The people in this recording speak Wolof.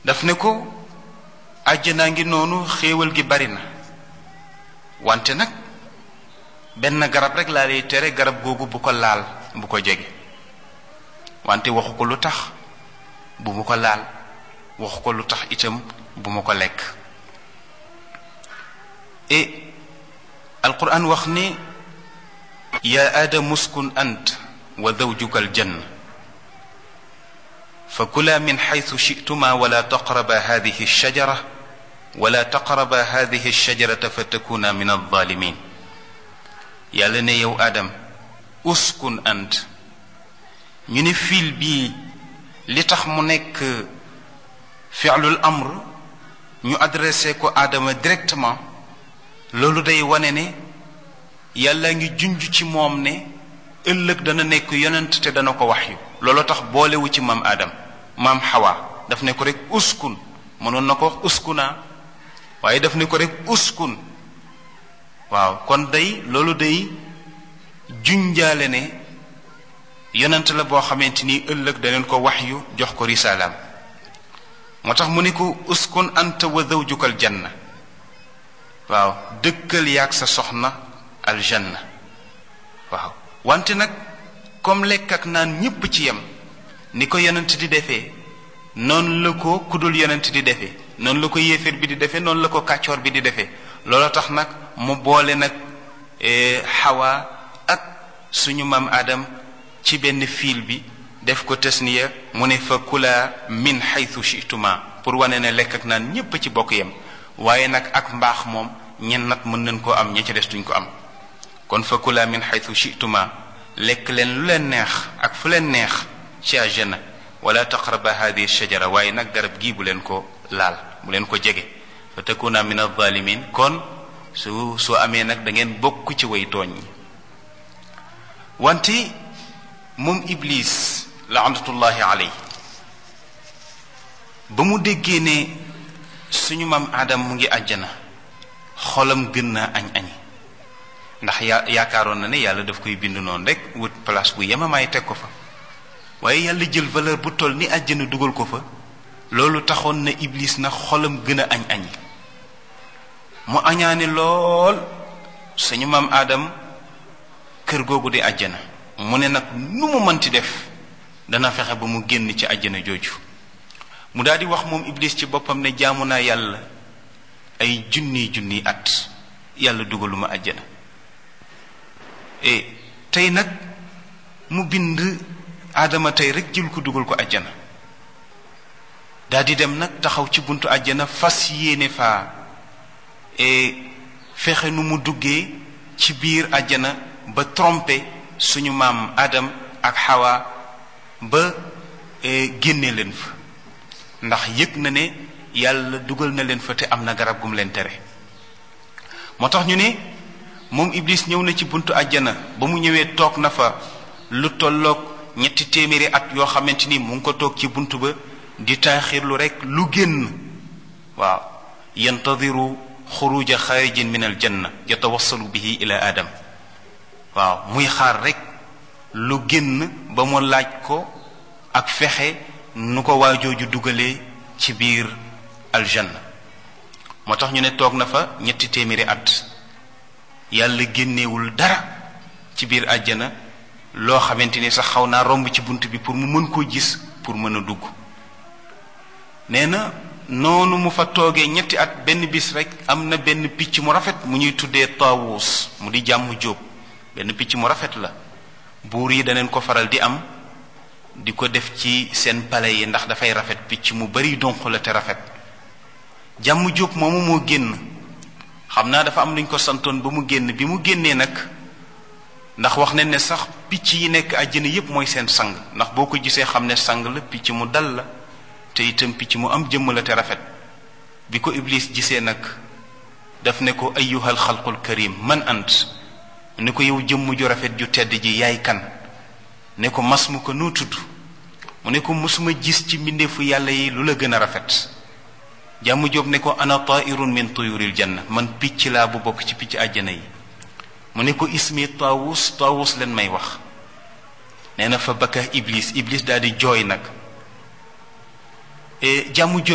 daf ne ko àjjanaa ngi noonu xéewal gi bari na wante nag benn garab rek laa lay tere garab googu bu ko laal bu ko jege wante waxu ko lu tax bu mu ko laal waxu ko lu tax itam bu ma ko lekk et alquran wax ni yaa aadam uskun ant wa zawjuka aljanna fa kula min xaytu shituma wala taqraba hadihi alshajara wala taqraba hadihi alshajarata fa takuna min alzalimin yàlla ne yow aadam uskun ant ñu ne fiil bii li tax mu nekk fi'lul amr ñu adressé ko aadama directement loolu day wane ne yàlla ngi junj ci moom ne ëllëg dana nekk yonent te dana ko wax yu loolu tax boolewu ci maam aadam maam xawa daf ne ko rek uskun mënoon na ko wax uskuna waaye daf ne ko rek uskun waaw kon day loolu day junjaale ne yonent la boo xamante ni ëllëg daneen ko wax yu jox ko risalaam moo tax mu ne ko uskun anta wa zawjuka aljanna waaw dëkkal yaag sa soxna aljanna waaw wante nag comme lekk ak naan ñépp ci yem ni ko yonent di defee noonu la ko kudul yonent di defee noonu la ko yéeféer bi di defee noonu la ko kàccoor bi di defee loolu tax nag mu boole nag xawa ak suñu maam Adam ci benn fiil bi def ko tasniya mu ne fa kula min xaytu shituma pour wane ne lekk ak naan ñépp ci bokk yem waaye nag ak mbaax moom ñen nat mën nañ koo am ña ca des duñ ko am kon fa kula min xaytu shituma lekk leen lu leen neex ak fu leen neex ci àjjana wala taqraba hadihi shajara waaye nag garab gii bu leen ko laal bu leen ko jege fa takuna min alzalimin kon su soo amee nag da ngeen bokk ci way tooñ ñi wante moom iblis laanatullahi aley ba mu déggee ne suñu maam aadam mu ngi àjjana xolam gën naa añ añi ndax ya yaakaaroon na ne yàlla daf koy bind noonu rek wut place bu yemamaay teg ko fa waaye yàlla jël valeur bu toll ni àjjana dugal ko fa loolu taxoon na iblis na xolam gën a añ añi mu añaane lool suñu maam aadam kër googu di àjjana mu ne nag nu mu mënti def dana fexe ba mu génn ci àjjana jooju mu daal di wax moom iblis ci boppam ne jaamu naa yàlla ay junni junni at yàlla dugaluma àjjana e tey nag mu bind aadama tey rek jël ko dugal ko àjjana daal di dem nag taxaw ci buntu àjjana fas yéene faa e fexe nu mu duggee ci biir àjjana ba trompé suñu maam Adam ak Hawa ba génne leen fa ndax yëg na ne yàlla dugal na leen fa te am na garab gum leen tere moo tax ñu ne moom Iblis ñëw na ci buntu àjjana ba mu ñëwee toog na fa lu tolloog ñetti téeméeri at yoo xamante ni mu ngi ko toog ci buntu ba di taaxirlu rek lu génn waaw yantadiru xuruja xaarijin min al janna yatawassalu bihi ila adam waaw muy xaar rek lu génn ba mu laaj ko ak fexe nu ko waajooju dugalee ci biir aljanna moo tax ñu ne toog na fa ñetti téeméeri at yàlla génnewul dara ci biir àjjana loo xamante ni sax xaw naa romb ci bunt bi pour mu mën koo gis pour mën a dugg nee na noonu mu fa toogee ñetti at benn bis rek am na benn picc mu rafet mu ñuy tuddee taawuus mu di jàmm jóob benn picc mu rafet la buur yi daneen ko faral di am di ko def ci seen pale yi ndax dafay rafet picc mu bari donq la te rafet jàmm jóob moomu moo génn xam naa dafa am luñ ko santoon ba mu génn bi mu génnee nag ndax wax nañ ne sax picc yi nekk àjjana yépp mooy seen sang ndax boo ko gisee xam ne sang la picc mu dal la te itam picc mu am jëmm la te rafet bi ko iblis gisee nag daf ne ko ayyuhal xalqul karim man ant ne ko yow jëmm ju rafet ju tedd ji yaay kan ne ko mas mu ko noo tudd mu ne ko mosuma gis ci mbindeefu yàlla yi lu la gën a rafet jàmm jóob ne ko ana tairun min tuyuril janna man picc laa bu bokk ci picc àjjana yi mu ne ko ismi taawus taawus leen may wax nee na fa bakka iblis iblis daal di jooy nag jàmm